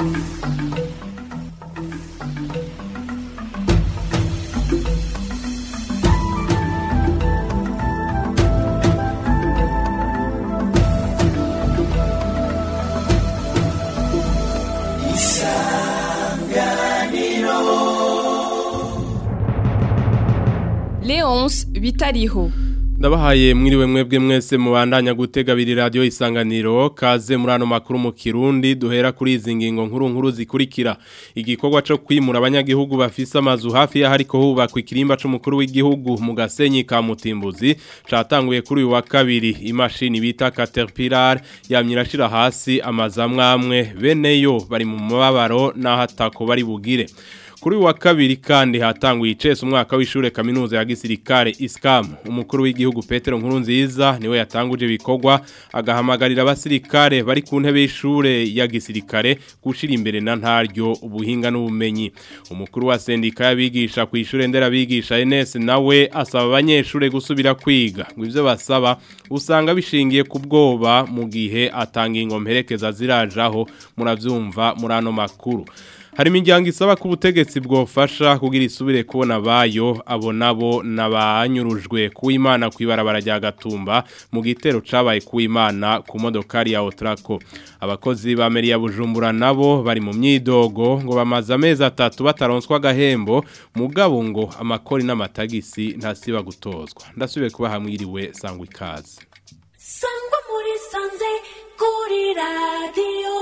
Leonce bitariho ndabahaye mwiriwe mwebwe mwese mubandanya gutega biri radio isanganiro kaze muri ano makuru mu Kirundi duhera kuri izi ngingo nkuru nkuru zikurikira igikorwa cyo kwimura abanyagihugu bafise amazu hafi ya hariko hubakwa ikirimba c'umukuru w'igihugu mu gasenyi ka Mutimbuzi catanguye kuri uyu wa kabiri imashini bita Caterpillar yamyirashira hasi amazamwamwe beneyo bari mu mababaro naho atako bari bugire Kuri wa kabiri kandi hatanguye icese umwaka w'ishure kaminuza ya gisirikare ISCAM umukuru w'igihugu Petero Nkurunziza niwe yatanguje bikorwa agahamagarira abasirikare bari ku ntebe y'ishure ya gisirikare gushira imbere na ntaryo ubuhinga n'ubumenyi umukuru wa sendika y'abigisha ku ishure ndera bigisha NS nawe asaba abanyeshure gusubira kwiga ngo ivyo basaba usanga bishingiye ku bwoba mu gihe atanga ingomperekeza zirajaho muravyumva muri ano makuru hari imiryango isaba ko ubutegetsi bwofasha kugira isubire kubona bayo abo nabo nabanyurujwe kuw'imana kw'ibarabara rya gatumba mu gitero cabaye kuw'imana ku modokari ya otrako abakozi ba meri ya bujumbura nabo bari mu myidogo ngo bamaze amezi atatu bataronswa agahembo mugabo ngo amakori n'amatagisi ntasiba gutozwa ndasubiye kuba hamwiriwe sangwa ikaze sangwa muri sanze kuri radiyo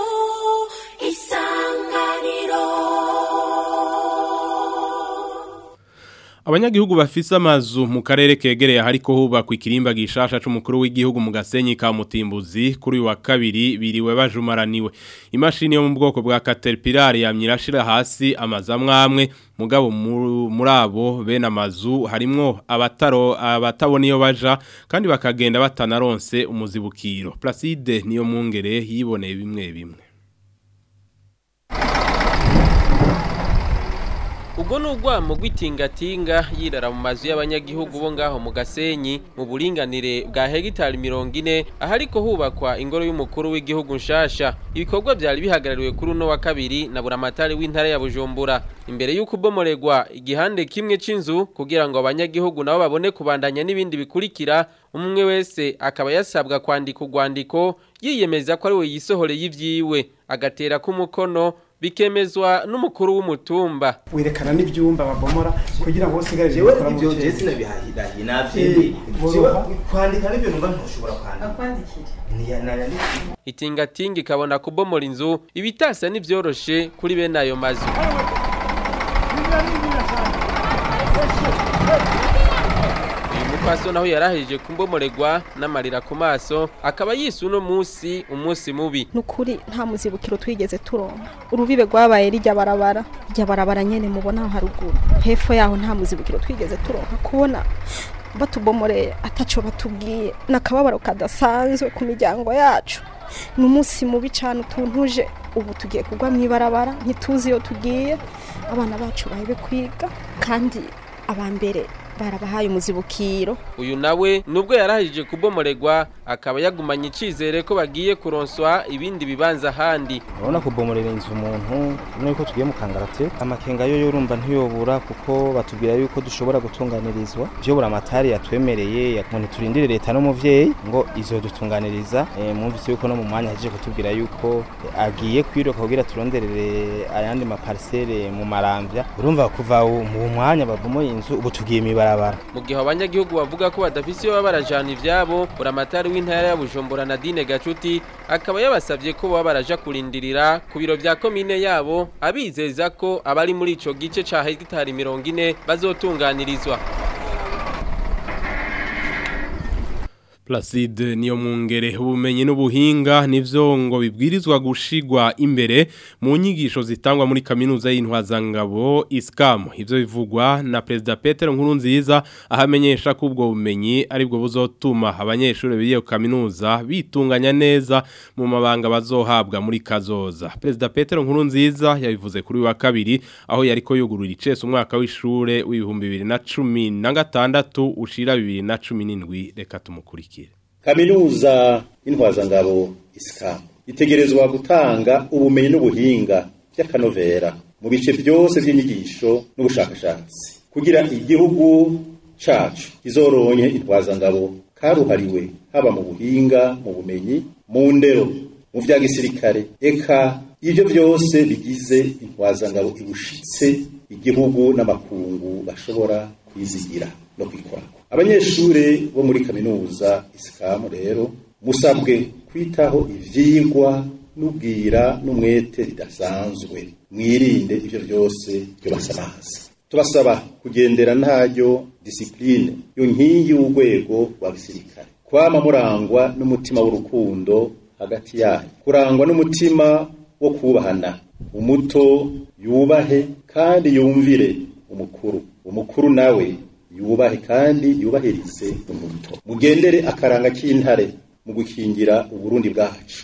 isanganiro Abanyagihugu bafise amazu mu karere kegereye hariko hubakwa ikirimba gishasha c'umukuru w'igihugu mu gasenyi ka Mutimbuzi kuri uyu wa kabiri biriwe bajumaraniwe. Imashini yo mu bwoko bwa Caterpillar yamyirashira hasi amazamwamwe mugabo muri abo bene amazu harimwo abataro abatabona iyo baja kandi bakagenda batanaronse umuzibukiro. Placide niyo mungere yiboneye bimwe bimwe. ubwo ni urwamo rw'itingatinga yirara mu mazu y'abanyagihugu bo ngaho mu gasenyi mu buringanire bwa hegitari mirongo ine ahariko hubakwa ingoro y'umukuru w'igihugu nshasha ibikorwa byari bihagarariwe kuri uno wa kabiri na buramatari w'intara ya bujumbura imbere y'uko ubomoregwa igihande kimwe c'inzu kugira ngo abanyagihugu nabo babone kubandanya n'ibindi bikurikira umwe wese akaba yasabwa kwandika urwandiko yiyemeza ko ari we yisohoreye ivyiwe agatera k'umukono bikemezwa n'umukuru w'umutumba werekana n'ibyumba babomora kugira ngo usigare jewe ibyo je sinabihahirahiye navyemeye jewe kwandika n'ibyo numva ntushobora kwandika itingatinga ikabona kubomora inzu ibitasa n'ivyoroshe kuri bene ayo mazu Paso naho yarahije kumbomoregwa n'amarira ku maso akaba yise uno munsi umunsi mubi nukuri nta muzibukiro twigeze turonka urubibe rwabaye rijya barabara rijya barabara nyene mubona aho haruguru hepfo yaho nta muzibukiro twigeze turonka kubona batubomoreye ataco batubwiye nakababaro kadasanzwe ku miryango yacu ni umunsi mubi cyane utuntuje ubu tugiye kugwa mu ibarabara ntituzi iyo tugiye abana bacu bahibe kwiga kandi abambere barabahaye umuzibukiro uyu nawe nubwo yarahije kubomoregwa akaba yagumanye icizere ko bagiye kuronswa ibindi bibanza ahandi urabona kubomorera inzu umuntu urabona yuko tugiye mu kangarate amakenga yo yorumva ntiyobura kuko batubwira yuko dushobora gutunganirizwa ibyo buramatari yatwemereye ngo ntiturindire leta n'umuvyeyi ngo izodutunganiriza e, mwumvise yuko no mu mwanya ahejeje kutubwira yuko e, agiye kwiruka kugira turonderere ayandi maparisere mu maramvya urumva kuva mu mwanya babomoye inzu ubu tugiye mibara mu gihe abanyagihugu bavuga ko badafise iyo baba barajana ivyabo buramatari w'intara ya Bujumbura Nadine Gacuti akaba yabasavye ko baba baraja kurindirira ku biro vya komine yabo abizeza ko abari muri ico gice ca hegitari mirongo ine bazotunganirizwa Placide niyo mungere ubumenyi n'ubuhinga nivyo ngo bibwirizwa gushigwa imbere mu nyigisho zitangwa muri kaminuza y'intwazangabo ISCAM ivyo bivugwa na President Peter Nkurunziza ahamenyesha ko ubwo bumenyi aribwo buzotuma abanyeshuri biye kaminuza bitunganya neza mu mabanga bazohabwa muri kazoza President Peter Nkurunziza yabivuze kuri wa kabiri aho yariko yugurura icese umwaka w'ishure w'ibihumbi 2016 ushira 2017 reka tumukurikire kaminuza y'intwazangabo isikamu itegerezwa gutanga ubumenyi n'ubuhinga by'akanovera mu bice byose by'inyigisho n'ubushakashatsi kugira igihugu cacu kizoronke intwazangabo karuhariwe haba mu buhinga mu bumenyi mu ndero mu vya gisirikare eka ivyo byose bigize intwazangabo ibushitse igihugu n'amakungu bashobora kwizigira no kwikorako abanyeshure bo muri kaminuza isikamu rero musabwe kwitaho ivyigwa n'ubwira n'umwete bidasanzwe mwirinde ivyo byose byo basamaza tubasaba kugendera ntaryo disipline yo nkingi y'urwego rwa gisirikare kwama murangwa n'umutima w'urukundo hagati yayo kurangwa n'umutima wo kubahana umuto yubahe kandi yumvire umukuru umukuru nawe yubahe kandi yubahirize umuto mugendere akaranga k'intare mu gukingira uburundi bwacu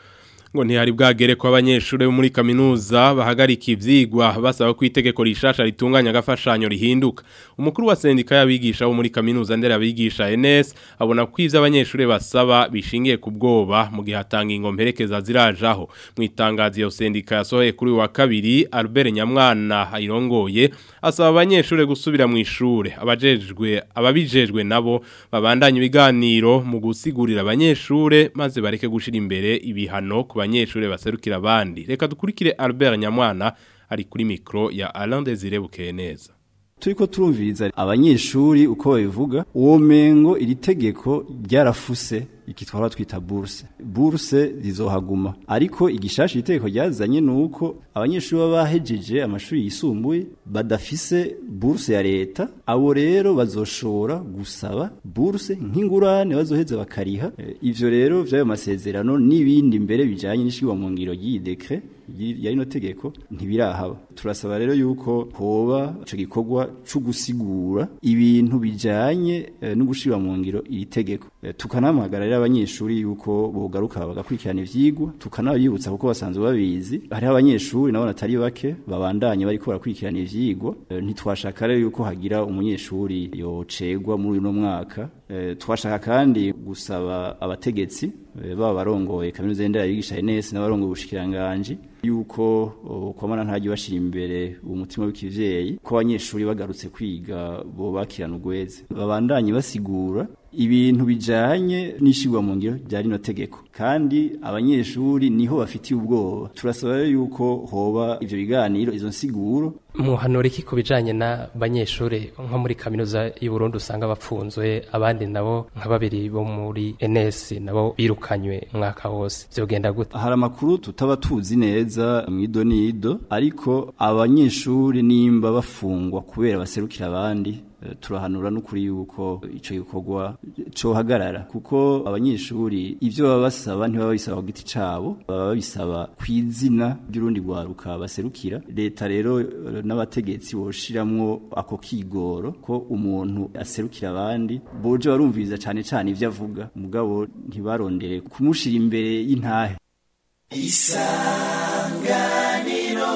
ngo ntihari bwagere ko abanyeshuri bo muri kaminuza bahagarika ivyigwa basaba ko itegeko rishasha ritunganya agafashanyo rihinduka umukuru wa sendika y'abigisha bo muri kaminuza ndera abigisha NS abona ko ivyo abanyeshuri basaba bishingiye ku bwoba mu gihe hatanga ingomperekeza zirajaho mu itangazo iyo sendika yasohoye kuri wa kabiri Albert Nyamwana irongoye asaba abanyeshuri gusubira mu ishure abajejwe ababijejwe nabo babandanya ibiganiro mu gusigurira abanyeshure maze bareke gushira imbere ibihano ku banyeshure baserukira abandi reka dukurikire Albert Nyamwana ari kuri mikro ya Alain Desire Bukeneza turiko turumviriza abanyeshuri uko babivuga uwo mengo iri tegeko ryarafuse ikitwara twita bourse bourse rizohaguma ariko igishasha itegeko ryazanye nuko abanyeshuri baba bahejeje amashuri yisumbuye badafise bourse ya leta abo rero bazoshobora gusaba bourse nk'ingurane bazoheza bakariha e, ivyo rero vyayo masezerano n'ibindi mbere bijanye n'ishirwa mu ngiro ry'iyi decret ya rino tegeko ntibirahaba turasaba rero yuko hoba ico gikorwa co gusigura ibintu bijanye e, no gushira mu ngiro iri tegeko e, tukanamagara rero abanyeshuri yuko bogaruka bagakurikirana ivyigwa tukanabibutsa kuko basanzwe babizi hari abanyeshuri nabo natari bake babandanye bariko barakurikirana ivyigwa e, ntitwashaka rero yuko hagira umunyeshuri yocegwa muri uno mwaka e, twashaka kandi gusaba abategetsi e, baba barongoye kaminuza y'indera yigisha NS n'abarongoye ubushikiranganje yuko kwamana ntajye bashira imbere umutima w'ikivyeyi ko abanyeshuri bagarutse kwiga bo bakirana ugweze babandanye basigura ibintu bijanye n'ishigwa mu ngiro rya rino tegeko kandi abanyeshuri niho bafitiye ubwoba turasaba yuko hoba ivyo biganiro izo nsiguro muhanura iki ku bijanye n'abanyeshuri nko muri kaminuza y'u Burundi usanga bapfunzwe abandi nabo nka babiri bo muri NS nabo birukanywe umwaka wose vyogenda gute hari amakuru tutaba tuzi neza mwido nido ariko abanyeshuri nimba bafungwa kubera baserukira abandi turahanura n'ukuri yuko ico gikorwa cohagarara kuko abanyeshuri ivyo baba basaba ntibaba bisaba ku giti cabo baba babisaba kw'izina ry'urundi rwaruka baserukira leta rero n'abategetsi boshiramwo ako kigoro ko umuntu aserukira abandi boje barumviriza cane cane ivyo avuga mugabo ntibarondere kumushira imbere y'intahe isanganiro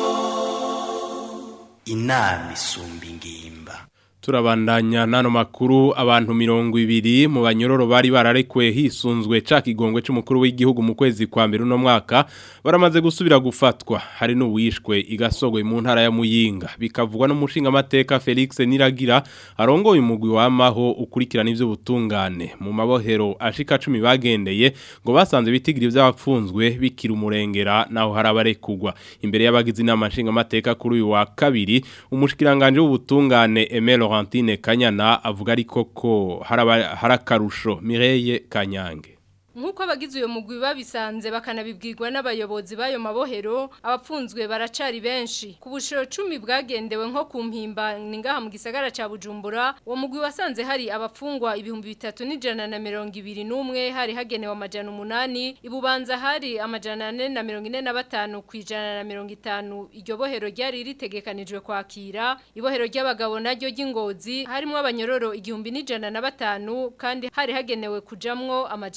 inama isumba ingimba turabandanya nano makuru abantu mirongo ibiri mu banyororo bari bararekuwe hisunzwe ca kigongwe c'umukuru w'igihugu mu kwezi kwa mbere uno mwaka baramaze gusubira gufatwa hari n'uwishwe igasogwe mu ntara ya Muyinga bikavugwa n'umushinga amateka Felix Niragira arongoye umugwi wamaho ukurikirana ivyo butungane mu mabohero ashika 10 bagendeye ngo basanze bitigiri vy'abapfunzwe bikira umurengera naho harabarekugwa imbere y'abagize inama nshinga amateka kuri uyu wa kabiri umushikiranganje w'ubutungane Emelo Laurentine Kanyana avuga ariko ko harakarusho Mireye Kanyange Nkuko abagize uyo mugwi babisanze bakanabibwirwa n'abayobozi bayo mabohero abapfunzwe baracari benshi ku bushiro 10 bwagendewe nko ku mpimba ningaha mu gisagara ca Bujumbura uwo mugwi wasanze hari abapfungwa ibihumbi bitatu n'ijana na mirongo ibiri n'umwe hari hagenewe amajana umunani ibubanza hari amajana ane na mirongo ine na batanu ku ijana na mirongo itanu iryo bohero ryari ritegekanijwe kwakira ibohero ry'abagabo naryo ry'ingozi harimo abanyororo igihumbi n'ijana na batanu kandi hari hagenewe kujamwo amajana ane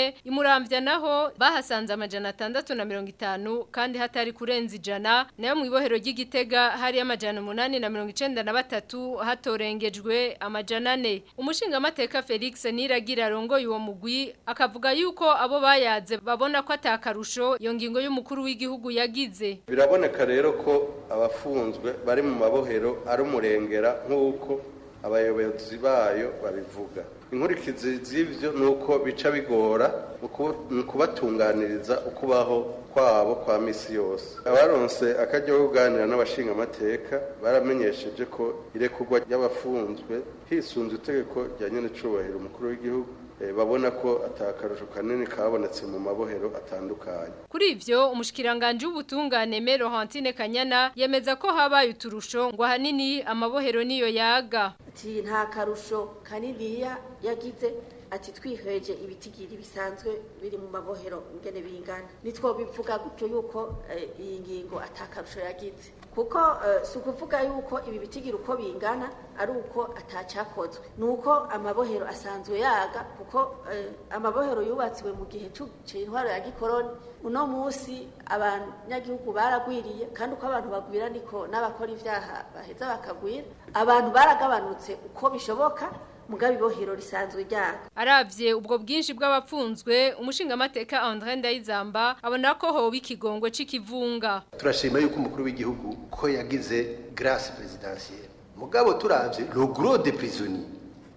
rimwe imuramvya naho bahasanze amajana atandatu na mirongo itanu kandi hatari kurenza ijana nayo mu ibohero ry'igitega hari amajana umunani na mirongo icenda na batatu hatorengejwe amajana ane umushingamateka felix niragira arongoye uwo mugwi akavuga yuko abo bayaze babona ko atakarusho iyo ngingo y'umukuru w'igihugu yagize biraboneka rero ko abafunzwe bari mu mabohero ari umurengera nk'uko abayobozi bayo babivuga inkurikizi z'ibyo ni uko bica bigora mu kubatunganiriza ukubaho kwabo kwa misi yose abaronse akajya kuganira n'abashingamateka baramenyesheje ko irekurwa ry'abafunzwe hisunze itegeko rya nyenecubahiro umukuru w'igihugu babona ko atakarusho kanini kabonetse mu mabohero atandukanye kuri ivyo umushikiranganje w'ubutungane Mero Hantine Kanyana yemeza ko habaye uturusho ngo hanini amabohero niyo yaga ati nta karusho kaniniya yagize ati twihweje ibitigiri bisanzwe biri mu mabohero ingene bingana nitwo bivuga gutyo yuko iyi ngingo atakarusho yagize kuko si ukuvuga yuko ibi bitigiri uko bingana ari uko atacyakozwe ni uko amabohero asanzwe yaga kuko amabohero yubatswe mu gihe cy'intwaro ya gikoroni uno munsi abanyagihugu baragwiriye kandi uko abantu bagwira niko n'abakora ibyaha baheza bakagwira abantu baragabanutse uko bishoboka mugabe ibohero risanzwe ryaga aravye ubwo bwinshi bw'abapfunzwe umushingamateka André Ndayizamba abona ko hoba ikigongwe c'ikivunga turashima yuko umukuru w'igihugu ko yagize grâce présidentielle mugabo turavye le gros des prisonniers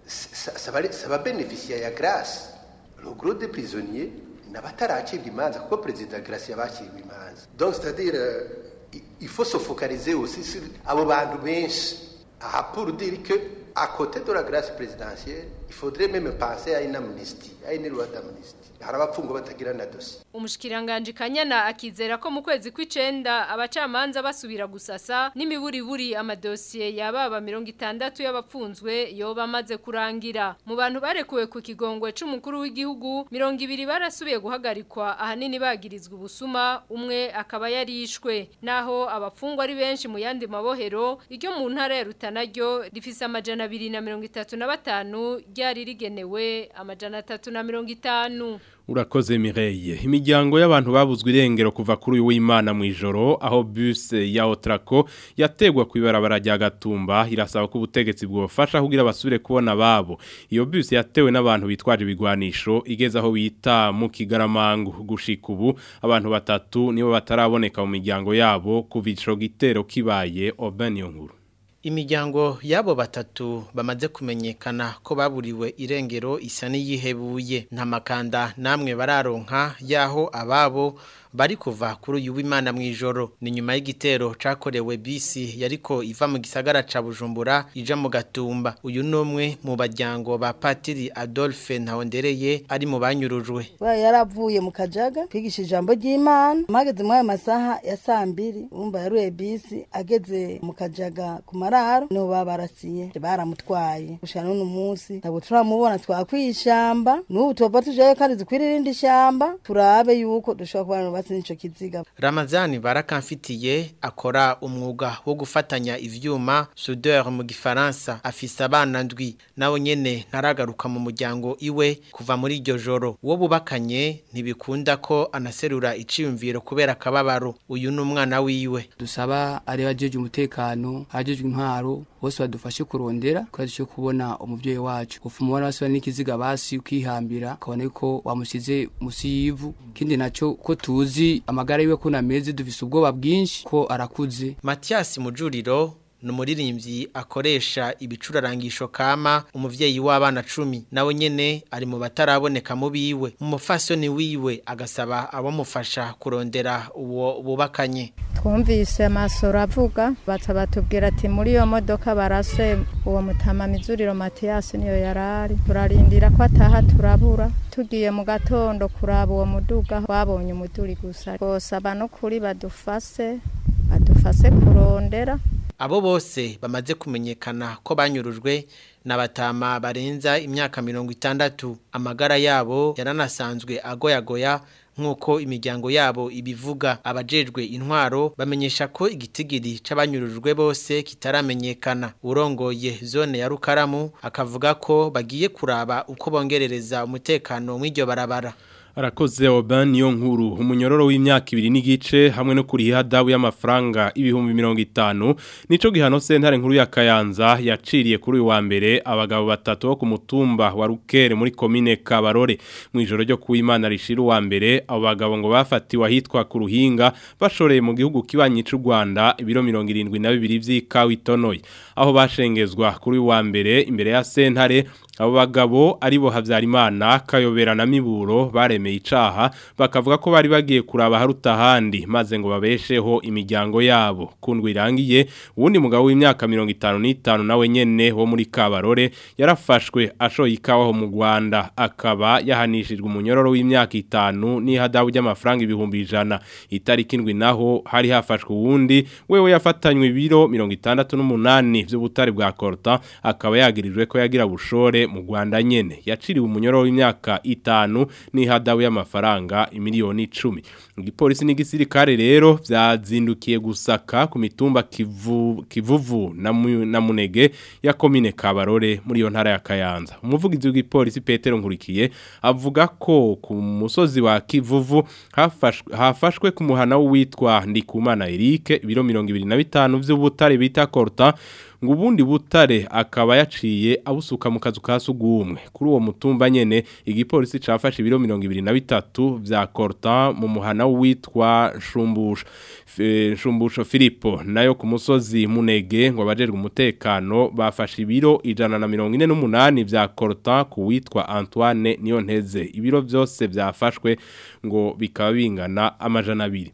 ça va ça va bénéficier ya grâce le gros des prisonniers n'abataracibwa imanza kuko perezida Grace yabacibwa imanza donc c'est à dire uh, il faut se focaliser aussi sur abo bantu benshi aha pour dire que à côté de la grâce présidentielle, il faudrait même penser à une amnistie, à une loi d'amnistie. harabapfungo batagira na dossier umushikiranganje kanyana akizera ko mu kwezi kw'icenda abacamanza basubira gusasa n'imiburiburi amadosiye yababa 60 y'abapfunzwe yoba amaze kurangira mu bantu barekuwe ku kigongwe c'umukuru w'igihugu 200 barasubiye guhagarikwa ahanini bagirizwa ubusuma umwe akaba yarishwe naho abapfungwa ari benshi mu yandi mabohero iryo mu ntara ya Rutana ryo rifise amajana 235 ryari rigenewe amajana 350 Urakoze Mireille. Imiryango y'abantu babuzwe irengero kuva kuri uyu w'Imana mu ijoro aho bus ya Otraco yategwa ku ibarabara rya Gatumba irasaba ko ubutegetsi bwofasha kugira basubire kubona babo. Iyo bus yatewe n'abantu bitwaje ibigwanisho igeze aho bita mu Kigaramangu gushika ubu abantu batatu nibo bataraboneka mu miryango yabo kuva ico gitero kibaye Obaniyo nkuru. Imiryango yabo batatu bamaze kumenyekana ko baburiwe irengero isa n'iyihebuye nta makanda namwe bararonka yaho ababo bari kuva kuri uyu w'Imana mu ijoro ni nyuma y'igitero cakorewe bisi yariko iva mu gisagara ca Bujumbura ija mu Gatumba uyu numwe mu bajyango ba Patiri Adolphe Ntawondereye ari mu banyurujwe yaravuye mu kajaga kwigisha ijambo ry'Imana mageze mu masaha ya sambiri umba yaruye bisi ageze mu kajaga ku mararo no babarasiye baramutwaye gushana n'uno munsi ntabwo turamubona twakwishamba n'ubu tuba tujayo kandi dukwirira irindi shamba turabe yuko dushobora kubana batsi nico kiziga Ramazani barakamfitiye akora umwuga wo gufatanya ivyuma soudeur mu gifaransa afise abana ndwi nawe nyene ntaragaruka mu muryango iwe kuva muri iryo joro wo bubakanye ntibikunda ko anaserura iciyumviro kubera akababaro uyu ni umwana wiwe dusaba ari bajeje umutekano hajejwe intwaro bose badufashe kurondera ko cyo kubona umuvyeyi wacu ufumubona basubira n'ikiziga basi ukihambira kabone ko wamusize musi yivu kindi naco ko tuzi amagara yiwe ko nameze dufise ubwoba bwinshi ko arakuze Mathias Mujuriro numuririmbyi akoresha ibicurarangisho kama umuvyeyi w'abana 10 nawe nyene ari mu bataraboneka mu biwe umufasoni wiwe agasaba abamufasha kurondera uwo bubakanye twumvise amasoro avuga baca batubwira ati muri iyo modoka barase uwo mutama mizuriro Mathias niyo yarari turarindira ko ataha turabura tugiye mu gatondo kuraba uwo muduga babonye umuduri gusa rwose no kuri badufase badufase kurondera abo bose bamaze kumenyekana ko banyurujwe n'abatama barenza imyaka mirongo itandatu amagara yabo yaranasanzwe agoyagoya nk'uko imiryango yabo ibivuga abajejwe intwaro bamenyesha ko igitigiri c'abanyurujwe bose kitaramenyekana urongoye zone ya Rukaramu akavuga ko bagiye kuraba uko bongerereza umutekano mw'iryo barabara Arakoze Oban niyo nkuru umunyororo w'imyaka ibiri n'igice hamwe no kuri hadabu y'amafaranga ibihumbi 50 nico gihano sentare nkuru ya Kayanza yaciriye kuri uyu wa mbere abagabo batatu bo ku mutumba wa Rukere muri commune Kabarore mu ijoro ryo kuwimana rishira wa mbere abo bagabo ngo bafatiwe ahitwa ku ruhinga bashoreye mu gihugu kibanyi cy'u Rwanda ibiro 72 vy'ikawa itonoye aho bashengezwa kuri uyu wa mbere imbere ya sentare abo bagabo aribo Havyarimana Kayobera na Miburo baremeye icaha bakavuga ko bari bagiye kuraba haruta handi maze ngo babesheho imiryango yabo kundwa irangiye uwundi mugabo w'imyaka 55 nawe nyene wo muri Kabarore yarafashwe ashoye ikawa ho mu Rwanda akaba yahanishijwe umunyororo w'imyaka 5 n'ihadabu ry'amafaranga ibihumbi ijana itariki indwi naho hari hafashwe uwundi wewe yafatanywe ibiro 68 vy'ubutari bwa Corta akaba yagirijwe ko yagira bushore mu Rwanda nyene yaciriwe umunyororo w'imyaka 5 n'ihadabu y'amafaranga imiliyoni 10 igipolisi n'igisirikare rero vyazindukiye gusaka ku mitumba kivu, kivuvu na, mu, na munege ya komine Kabarore muri yo ntara ya Kayanza umuvugizi w'igipolisi Petero Nkurikiye avuga ko ku musozi wa Kivuvu hafashwe, hafashwe ku muhana witwa Ndikumana Eric ibiro 25 vy'ubutare bita Corta ngo ubundi butare akaba yaciye abusuka mu kazu ka sugumwe kuri uwo mutumba nyene igipolisi cafashe ibiro 23 vya Corta mu muhana witwa Shumbusho Shumbusho Filipo nayo ku musozi Munege ngo abajerwe umutekano bafashe ibiro ijana na 48 vya Corta ku witwa Antoine Niyonteze ibiro byose vyafashwe ngo bikaba bingana amajana abiri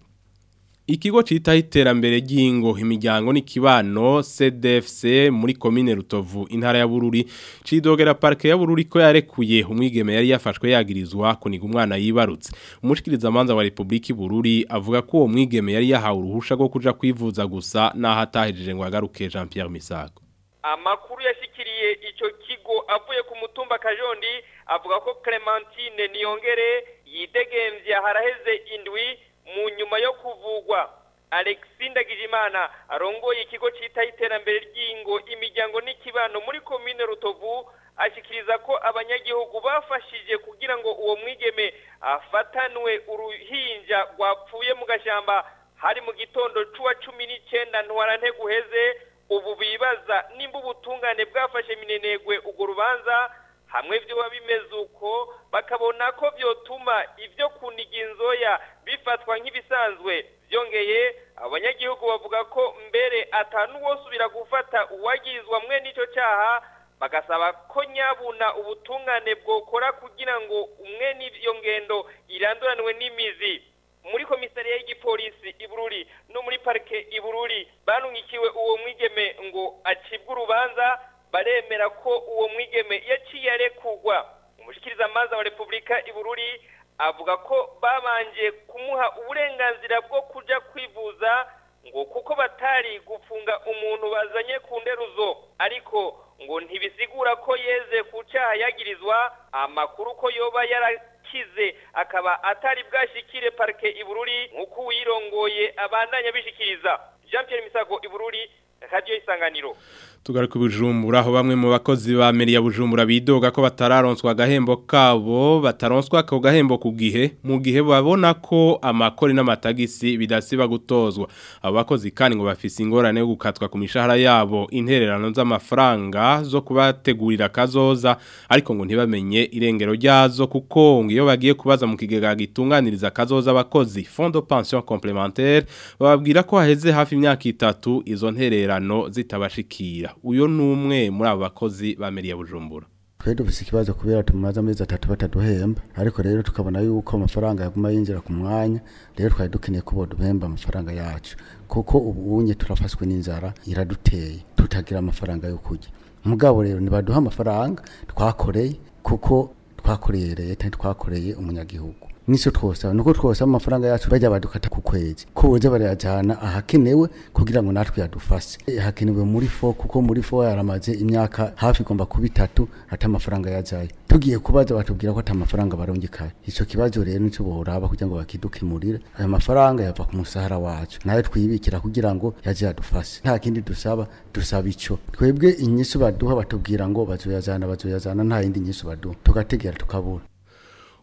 Ikigo cita iterambere ry'ingo imiryango n'ikibano CDFC muri commune Rutovu intara ya Bururi cidogera parke ya Bururi ko yarekuye umwigeme yari yafashwe yagirizwa kuniga umwana yibarutse umushikiriza manza wa Republika Bururi avuga ko uwo mwigeme yari yahawe uruhusha rwo kuja kwivuza gusa naho atahejeje ngo agaruke Jean Pierre Misago amakuru yashikiriye ico kigo avuye ku mutumba Kajondi avuga ko Clementine Niyongere yidegemvye haraheze indwi mu nyuma yo kuvugwa Alexis Ndagijimana arongoye ikigo cita iterambere ry'ingo imiryango n'ikibano muri commune Rutovu ashikiriza ko abanyagihugu bafashije kugira ngo uwo mwigeme afatanwe uruhinja rwapfuye mu gashamba hari mu gitondo cuwa cumi n'icenda ntwarante guheze ubu bibaza nimba ubutungane bwafashe minenegwe urwo rubanza hamwe vyoba bimeze uko bakabona ko vyotuma ivyo kuniga inzoya bifatwa nk'ibisanzwe vyongeye abanyagihugu bavuga ko mbere atanu wosubira gufata uwagizwa mwe n'ico caha bagasaba ko nyabuna ubutungane bwokora kugira ngo umwe n'iyo ngendo iranduranwe n'imizi muri komisariya y'igipolisi ibururi no muri parike ibururi banungikiwe uwo mwigeme ngo acibwe urubanza baremera ko uwo mwigeme yaciye arekugwa umushikiriza amazi wa repubulika ibururi avuga ko babanje kumuha uburenganzira bwo kuja kwivuza ngo kuko batari gufunga umuntu bazanye ku nderuzo ariko ngo ntibisigura ko yeze ku cyaha yagirizwa amakuru ko yoba yarakize akaba atari bwashikire parike ibururi nk'uko uwirongoye abandanya bishikiriza jean Pierre misago ibururi radiyo isanganiro tugaruka bujumbura aho bamwe mu bakozi ba meri ya bujumbura bidoga ko batararonswa agahembo kabo bataronswa ako gahembo ku gihe mu gihe babona ko amakori n'amatagisi bidasiba gutozwa abo bakozi kandi ngo bafise ingorane yo gukatwa ku mishahara yabo intererano z'amafaranga zo kubategurira kazoza ariko ngo ntibamenye irengero ryazo kuko ngo iyo bagiye kubaza mu kigega gitunganiriza kazoza abakozi fond de pension complémentaire bababwira ko haheze hafi imyaka itatu izo ntererano zitabashikira uyo numwe muri abo bakozi ba meri ya bujumbura twe dufise ikibazo kubera tumaze amezi atatu bataduhemba ariko rero tukabona yuko amafaranga yaguma yinjira ku mwanya rero twari dukeneye ko boduhemba amafaranga yacu kuko ubu unye turafashwe n'inzara iraduteye tutagira amafaranga yo kurya mugabo rero ntibaduha amafaranga twakoreye kuko twakoreye leta twakoreye umunyagihugu nico twosaba nuko twosaba amafaranga yacu bajya badukata ku kwezi ko boza barayajana ahakenewe kugira ngo natwe yadufashe hakenewe muri fo kuko muri fo yaramaze imyaka hafi igomba kuba itatu ata amafaranga yajaye tugiye kubaza batubwira ko ata mafaranga barongekaye ico kibazo rero nico boraba kugira ngo bakidukemurire ayo mafaranga yava ku musahara wacu nayo twibikira kugira ngo yaje yadufashe nta kindi dusaba dusaba ico twebwe inyishu baduha batubwira ngo bazoyazana bazoyazana nta yindi nyishu baduha tugategera tukabura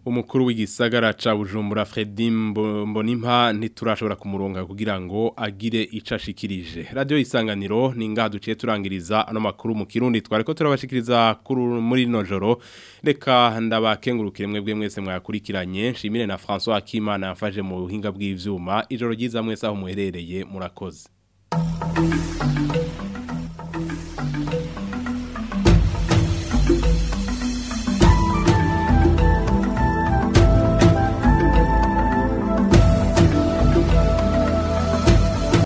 umukuru w'igisagara ca Bujumbura Fredy Mbonimpa ntiturashobora kumuronga kugira ngo agire icashikirije radio isanganiro ninga duciye turangiriza ano makuru mu kirundi twareko turabashikiriza kuri muri nojoro reka ndabakengurukire mwebwe mwese mwakurikiranye nshimire na François Akimana yafashe mu buhinga bw'ivyuma ijoro ryiza mwese aho muherereye murakoze